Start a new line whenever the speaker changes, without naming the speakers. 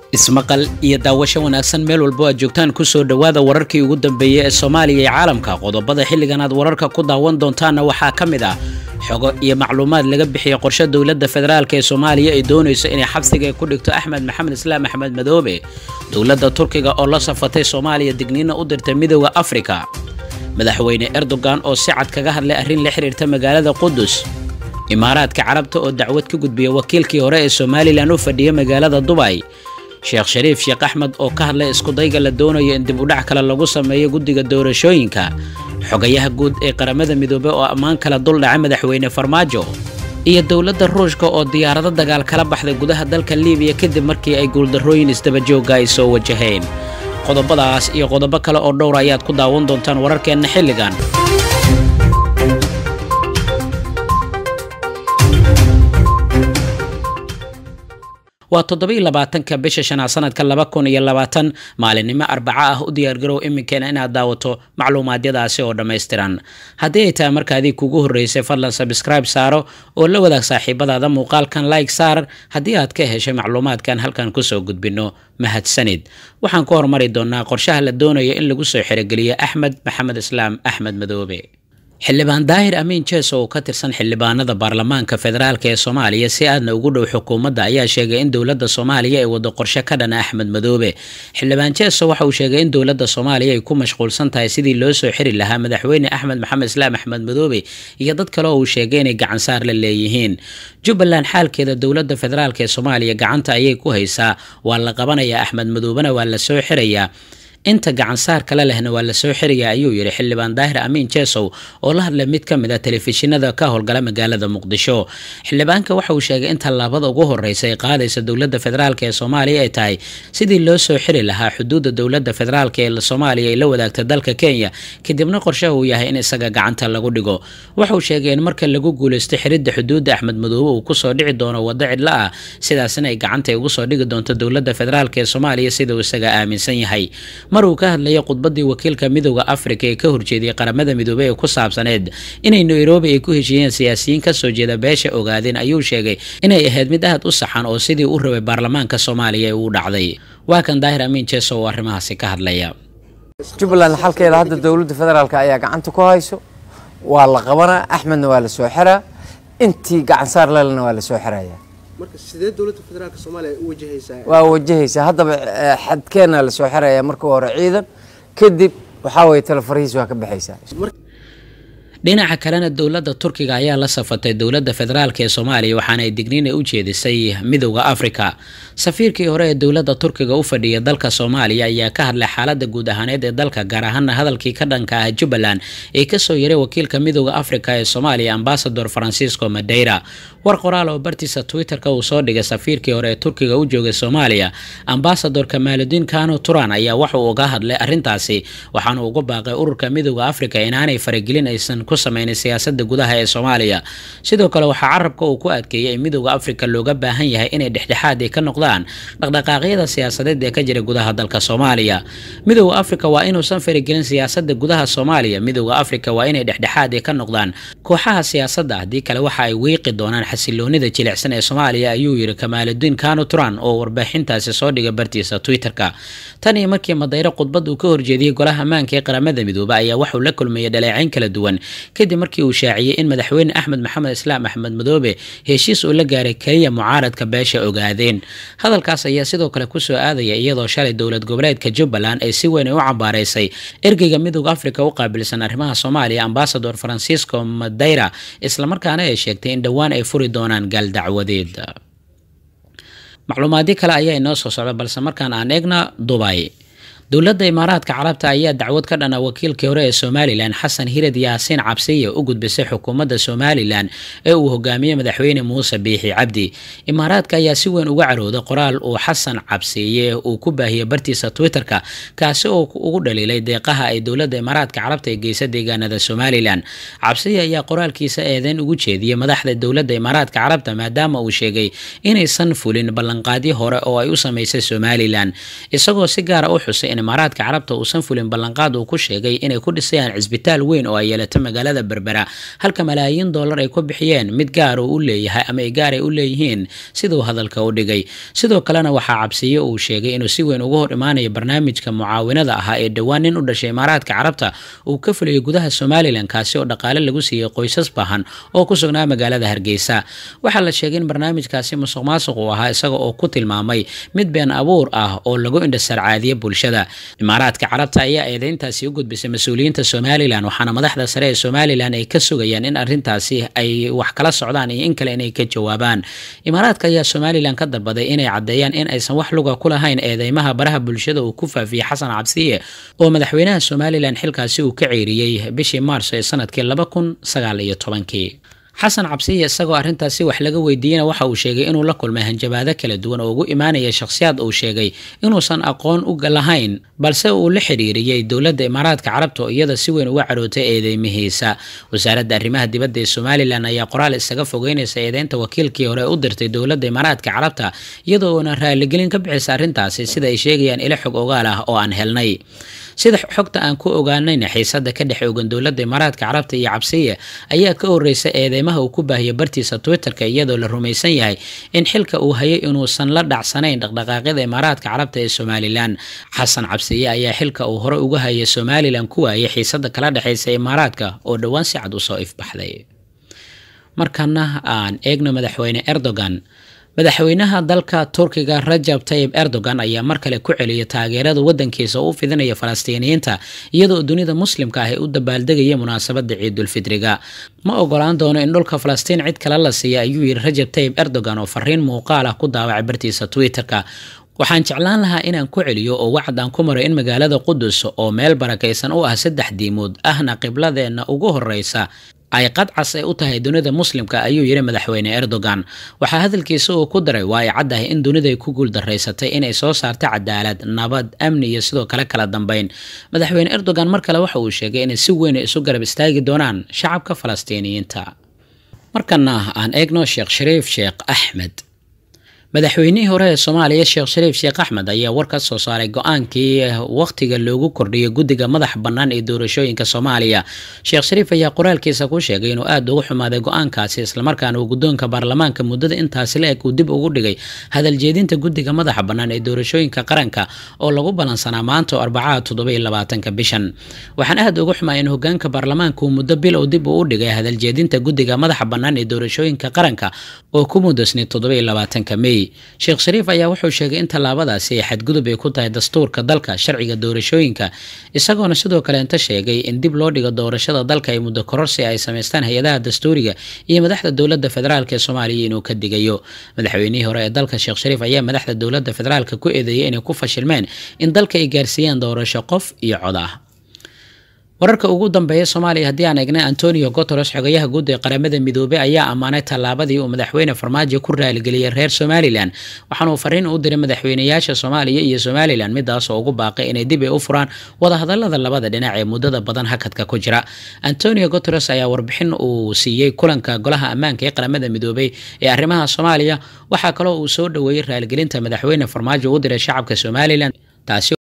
ismaqal iyo daawasho wanaagsan meel walbo aad joogtaan kusoo dhowaada wararkii ugu dambeeyey ee soomaaliya iyo caalamka qodobada xilligan aad wararka ku daawan doontaanna waxaa ka mid ah xogo iyo macluumaad laga bixiyey qorshe dowladda federaalk ee soomaaliya ay doonayso inay xabsiga ku dhigto axmed maxamed islaam axmed madoobe dowladda turkiga oo la safatay soomaaliya digniina u dirtay midooda afrika madaxweyne erdogan oo si cad kaga hadlay arrin la xiriirta magaalada qudus imaaraadka carabta oo dacwad ka gudbiya wakiilkii hore ee somalilan u fadhiya magaalada dubay sheekh shariif sheekh axmed oo ka hadlay iskudayga la doonayo in dib udhac kale lagu sameeyo guddiga doorashooyinka xogayaha guud ee qaramada midoobey oo ammaan kala duldhaca madaxweyne farmaajo iyo dowladda ruushka oo diyaarado dagaal kala baxday gudaha dalka liibiya kadib markii ay guuldarrooyin isdabajooga ay soo wajaheen qodobadaas iyo qodobo kale oo dhowra ayaad ku daawan doontaan wararkeenna xilligan waa toddobiiy labaatanka bisha shanaad sanadka laba kun iyo labaatan maalinimo arbaco ah u diyaargarow iminkeena inaad daawato macluumaadyadaasi oo dhammaystiran haddii ay tahay markaadii kugu horreysay fadlan sabskribe saaro oo la wadaag saaxiibadaada muuqaalkan like saar haddii aad ka heshay macluumaadkan halkan kusoo gudbinno mahadsanid waxaan ku hormari doonaa qorshaha la doonayo in lagu soo xerogeliyo axmed maxamed islaam axmed madoobe xildhibaan daahir amiin jees oo ka tirsan xildhibaanada baarlamaanka federaalk ee soomaaliya si aadna ugu dhow xukuumadda ayaa sheegay in dowladda soomaaliya ay wado qorshe ka dhana axmed madoobe xildhibaan jeeso waxa uu sheegay in dowladda soomaaliya ay ku mashquulsan tahay sidii loo soo xiri lahaa madaxweyne axmed maxamed islaam axmed madoobe iyo dad kale oo uu sheegay inay gacansaar la leeyihiin jubbaland xaalkeeda dowladda federaalk ee soomaaliya gacanta ayay ku haysaa waa la qabanayaa axmed madoobena waa la soo xirayaa inta gacansaar kale lehna waa lasoo xiraya ayuu yidhi xildhibaan daahir amiin jeesow oo la hadlay mid ka mid a telefishinada ka howlgala magaalada muqdisho xildhibaanka waxa uu sheegay in tallaabada ugu horreysa ay qaadaysa dowladda federaalk ee soomaaliya ay tahay sidii loo soo xiri lahaa xuduudda dowladda federaalk ee soomaaliya ay la wadaagta dalka kenya kadibna qorshaha uu yahay in isaga gacanta lagu dhigo waxa uu sheegay in marka lagu guulaysto xiridda xuduudda axmed madoobe uu kusoo dhici doono waddo cidlo ah sidaasina ay gacanta ugu soo dhigi doonto dowladda federaalk ee soomaaliya sida uu isaga aaminsan yahay mar uu ka hadlayay khudbadii wakiilka midooda afrika ee ka horjeediyay qaramada midoobey ee ku saabsaneed inay nairobi ay ku heshiiyeen siyaasiyiin kasoo jeeda beesha ogaadeen ayuu sheegay inay ahayd mid aad u saxan oo sidii u rabay baarlamaanka soomaaliya ee uu dhacday waa kan daahir amiin jeeso oo arrimahaasi ka hadlaya
jubbaland xalkeeda hadda dowladda federaalk ayaa gacanta ku hayso waa la qabanaa axmedna waa la soo xiraa intii gacansaar lelena waa la soo xiraya
marka sidee dowladda federaalka soomaaliya u wajahaysaa
waa wajahaysaa haddaba xadkeena la soo xiraya marka hore ciidan kadib waxaa weye talefarihiis waa ka baxaysaa
dhinaca kalena dowladda turkiga ayaa la safatay dowladda federaalk ee soomaaliya waxaana ay digniina u jeedisay midowda afrika safiirkii hore ee dowladda turkiga u fadhiya dalka soomaaliya ayaa ka hadlay xaalada guud ahaaneed ee dalka gaar ahaana hadalkii ka dhanka ah jubbaland ee kasoo yaray wakiilka midowda afrika ee soomaaliya ambasador francisco madeira war qoraal oo bartiisa twitter-ka uu soo dhigay safiirkii hore ee turkiga u joogay soomaaliya ambasador kamaaludiin kano turan ayaa waxauu uga hadlay arrintaasi waxaana uga baaqay ururka midowda afrika inaanay faragelin aysan ku sameynay siyaasada gudaha ee soomaaliya sidoo kale waxaa carabka uu ku adkeeyay in midowda afrika looga baahan yahay inay dhexdhexaad ay ka noqdaan dhaqdhaqaaqyada siyaasadeed ee ka jira gudaha dalka soomaaliya midowda afrika waa inuusan faragelin siyaasada gudaha soomaaliya midowda afrika waa inay dhexdhexaad ay ka noqdaan kooxaha siyaasadda haddii kale waxa ay wiiqi doonaan xasiloonida jilicsan ee soomaaliya ayuu yidhi kamaaludiin kano turan oo warbaaxintaasi soo dhigay bartiisa twitter-ka tan iyo markii madayre khudbad uu ka horjeediyey golaha ammaanka ee qaramada midoobe ayaa waxuu la kulmayay dhaleecayn kala duwan kadib markii uu shaaciyey in madaxweyne axmed maxamed islaam axmed madoobe heshiis uu la gaaray keliya mucaaradka beesha ogaadeen hadalkaas ayaa sidoo kale kusoo aadaya iyadoo shalay dowlad goboleedka jubbaland ay si weyn u cambaaraysay ergeyga midowda afrika u qaabilsan arrimaha soomaaliya ambasador francisco madeira islamarkaana ay sheegtay in dhowaan ay furi doonaan gaaldacwadeed macluumaadyo kale ayaa inoo soo socda balse markaan aan eegna dubay dowladda imaaraadka carabta ayaa dacwad ka dhana wakiilkii hore ee somalilan xasan hirad yaasiin cabsiya u gudbisay xukuumadda somalilan ee uu hogaamiyey madaxweyne muuse biixi cabdi imaaraadka ayaa si weyn uga carooday qoraal uu xasan cabsiye uu ku baahiyey bartiisa twitter-ka kaasi oo ugu dhaliilay deeqaha ay dowladda imaaraadka carabta ee geysa deegaanada somalilan cabsiya ayaa qoraalkiisa eedeyn ugu jeediyey madaxda dowladda imaaraadka carabta maadaama uu sheegay inaysan fulin ballanqaadyo hore oo ay u sameysay somalilan isagoo si gaara u xusay in imaaraadka carabta uusan fulin ballanqaad uu ku sheegay inay ku dhisayaan cisbitaal weyn oo ay yeelato magaalada berbera halka malaayiin dollar ay ku bixiyeen mid gaar uu u leeyahay ama ay gaar ay u leeyihiin siduu hadalka u dhigay sidoo kalena waxaa cabsiye uu sheegay inuu si weyn uga hor imaanayo barnaamijka mucaawinada ahaa ee dhowaan nin u dhashay imaaraadka carabta uu ka fulayay gudaha somalilan kaasi oo dhaqaale lagu siiyey qoysas bahan oo ku sugnaa magaalada hargeysa waxaa la sheegay in barnaamijkaasi musuq maasuq uu ahaa isaga oo ku tilmaamay mid been abuur ah oo lagu indhasarcaadiye bulshada imaaraadka carabta ayaa eedeyntaasi u gudbisay mas-uuliyiinta somalilan waxaana madaxda sare ee somalilan ay ka sugayaan in arrintaasi ay wax kala socdaan iyo in kale inay ka jawaabaan imaaraadka ayaa somalilan ka dalbaday inay caddeeyaan in aysan wax luga ku lahayn eedeymaha baraha bulshada uu ku faafiyey xasan cabsiye oo madaxweynaha somalilan xilkaasi uu ka ceeriyey bishii maarso ee sanadkii laba kun sagaal iyo tobankii xasan cabsiye isagoo arrintaasi wax laga weydiiyena waxa uu sheegay inuu la kulmay hanjabaado kala duwan oo ugu imaanaya shakhsiyaad uu sheegay inuusan aqoon u lahayn balse uu la xidhiiriyey dowladda imaaraadka carabta oo iyada si weyn uga cadhootay eedeymihiisa wasaaradda arrimaha dibadda ee somalilan ayaa qoraal isaga fogeynaysa eedeynta wakiilkii hore u dirtay dowladda imaaraadka carabta iyadoo uuna raaligelin ka bixisa arrintaasi sida ay sheegayaan ilo xog ogaal ah oo aan helnay sida xogta aan ku ogaanayna xiisada ka dhex ogan dowladda imaaraadka carabta iyo cabsiye ayaa ka horeysa eedeymaha uu ku baahiyay bartiisa twitterka iyadoo la rumaysan yahay in xilka uu hayay inuusan la dhacsanayn dhaqdhaqaaqyada imaaraadka carabta ee somalilan xasan cabsiye ayaa xilka uu hore uga hayay somalilan ku waayay xiisada kala dhexeysa imaaraadka oo dhowaan si cad usoo ifbaxday markana aan eegno madaxweyne erdogan madaxweynaha dalka turkiga rajab tayib erdogan ayaa mar kale ku celiyay taageerada wadankiisa oo u fidinaya falastiiniyiinta iyadoo dunida muslimka ah ay u dabaaldegaya munaasabada ciidulfidriga ma ogolaan doono in dhulka falastiin cid kale la siiya ayuu yidhi rajab tayib erdogan oo fariin muuqaal ah ku daawacay bartiisa twitterka waxaan jeclaan lahaa inaan ku celiyo oo wacd aan ku maro in magaalada qudus oo meel barakaysan u ah saddex diimood ahna qibladeenna ugu horeysa ay qadcas ay u tahay dunida muslimka ayuu yidhi madaxweyne erdogan waxaa hadalkiisa uu ku daray waa ay caddahay in dunida ay ku guuldaraysatay inay soo saarto cadaalad nabad amni iyo sidoo kale kala dambeyn madaxweyne erdogan mar kale waxa uu sheegay inay si weyn isu garab istaagi doonaan shacabka falastiiniyiinta markana aan eegno sheekh shariif sheekh axmed madaxweynihii hore ee soomaaliya sheekh shariif sheekh axmed ayaa war ka soo saaray go-aankii wakhtiga loogu kordhiyay guddiga madax bannaan ee doorashooyinka soomaaliya sheekh shariif ayaa qoraalkiisa ku sheegay inuu aada uga xumaaday go-aankaasi islamarkaana uu guddoonka baarlamaanka muddada intaasi la eg uu dib ugu dhigay hadaljeedinta guddiga madaxa bannaan ee doorashooyinka qaranka oo lagu ballansanaa maanta oo arbacaha toddobiyo labaatanka bishan waxaan aada uga xumaa in hogaanka baarlamaanka uu muddo bil oo dib uu u dhigay hadaljeedinta guddiga madaxa bannaan ee doorashooyinka qaranka oo ku mudasnay toddobiyo labaatanka mey sheekh shariif ayaa wuxuu sheegay in tallaabadaasi ay xadgudub ay ku tahay dastuurka dalka sharciga doorashooyinka isagoona sidoo kaleenta sheegay in dib loo dhigo doorashada dalka ay muddo kororsi ay samaystaan hay-adaha dastuuriga iyo madaxda dowladda federaalk ee soomaaliya inuu ka digayo madaxweynihii hore ee dalka sheekh shariif ayaa madaxda dowladda federaalka ku eedeeyay inay ku fashilmeen in dalka ay gaarsiiyaan doorasho qof iyo cod ah wararka ugu dambeeya soomaaliya haddii aan eegnay antonio guteres xogayaha guud ee qaramada midoobey ayaa ammaanay tallaabadii uu madaxweyne farmaajo ku raaligeliyey reer somalilan waxaana uu fariin u diray madaxweynayaasha soomaaliya iyo somalilan midaasoo ugu baaqay inay dib ay u furaan wadahadalada labada dhinac ee muddada badan hakadka ku jira antonio guteres ayaa warbixin uu siiyey kulanka golaha ammaanka ee qaramada midoobey ee arrimaha soomaaliya waxaa kaloo uu soo dhoweeyey raaligelinta madaxweyne farmaajo u diray shacabka somalilan taasi